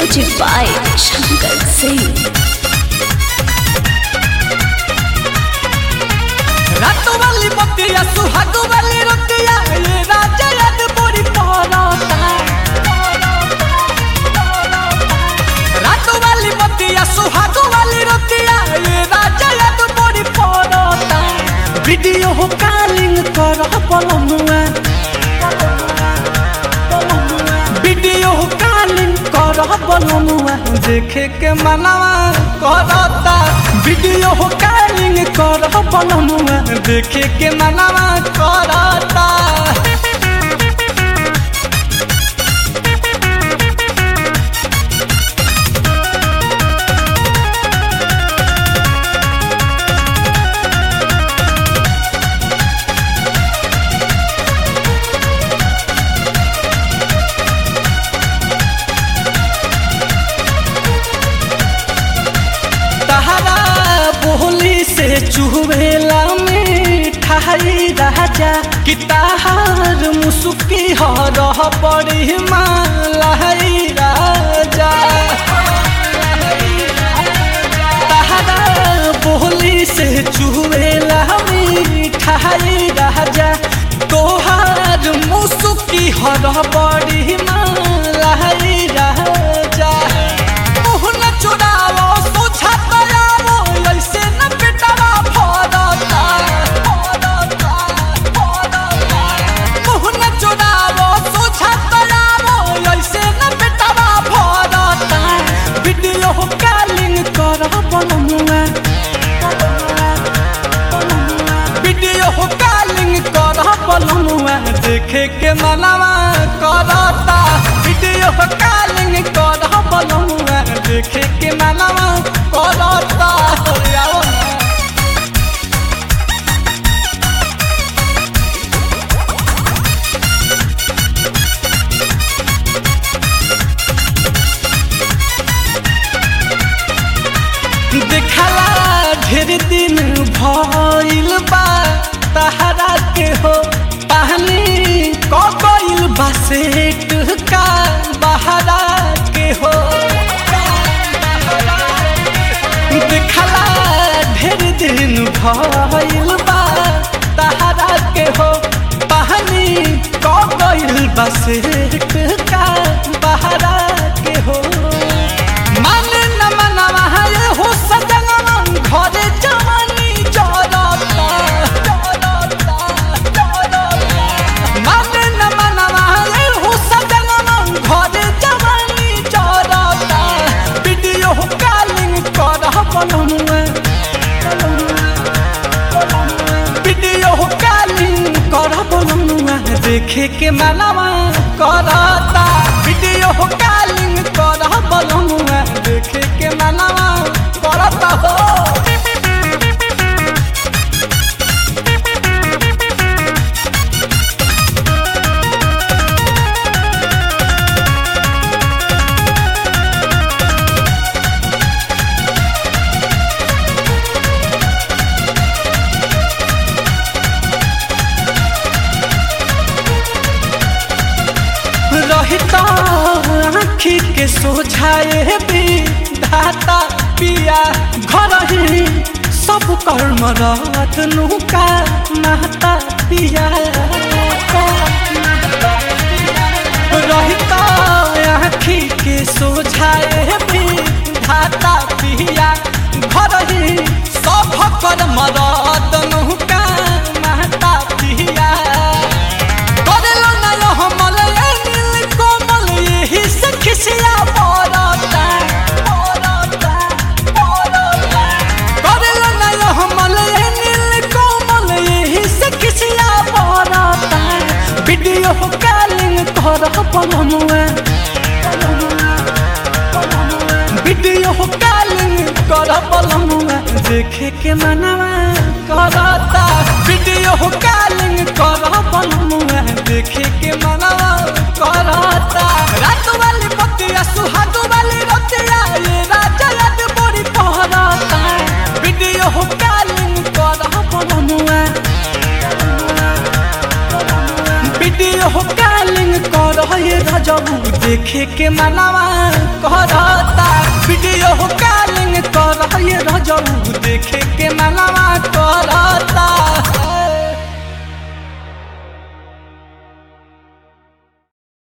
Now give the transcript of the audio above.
Music by Shankar Singh. রাতো वाली बतिया सुहागो वाली रतिया ये राजा याद बड़ी पहलता रातो वाली बतिया सुहागो वाली रतिया ये राजा याद बड़ी पहलता वीडियो हो कॉलिंग कर पलमुआ वीडियो हो कॉलिंग कर पलमुआ देखे के मनवा करता वीडियो हो कॉलिंग कर पलमुआ देखे के मनवा करता तहरा बोली से चुहबेला मिठाई राजा कि तहार मुसुकी हरह पड़ी मालाई राजा तहरा बोली से चुहबेला मिठाई राजा तोहार मुसुकी हरह पड़ी मालाई राजा मुहन चुरावो सोचा तयावो ऐसे न पिटवा फरता फरता फरता मुहन चुरावो सोचा तयावो ऐसे न पिटवा फरता वीडियो कॉलिंग कर बनमुआ वीडियो कॉलिंग कर बनमुआ देखे के मनवा करता वीडियो कॉलिंग कर बनमुआ देखे के मनवा करता आओ ना। देखला ढेर दिन भइल बा तहरा के हो पानी क गइल बा सेट का बहरा के हो देखला ढेर दिन भइल बा तहरा के हो पानी क गइल बा सेट का बहरा के हो माने न मनवा है हो सजनवा घरे जवानी जरता जरता जरता माने न मनवा है हो सजनवा घरे जवानी जरता वीडियो कॉलिंग कर बनमुआ वीडियो कॉलिंग कर बनमुआ देखे के मनवा करता वीडियो कॉलिंग कर बनमुआ देखे के मनवा करता हो रहता आँखी के सोझाए भी धाता पिया घर ही सब कर्म रत नुका नाता पिया रहता आँखी के सोझाए भी धाता पिया घर ही सब कर्म रत नुका नाता पिया करेलो ना यो हमल ए नील कोमल यही से खिसिया पड़ता पड़ता पड़ता करेलो ना यो हमल ए नील कोमल यही से खिसिया पड़ता वीडियो कॉलिंग कर पलमुआ वीडियो कॉलिंग कर पलमुआ देखे के मनवा करता वीडियो कॉलिंग कर पलमुआ देखे के मनवा करता रात वाली बतिया सुहाग वाली रतिया ये राजा याद बड़ी पहरता वीडियो कॉलिंग कर पलमुआ वीडियो कॉलिंग कर रजबू देखे के मनवा करता वीडियो कॉलिंग कर ये रजऊ देखे के मनवा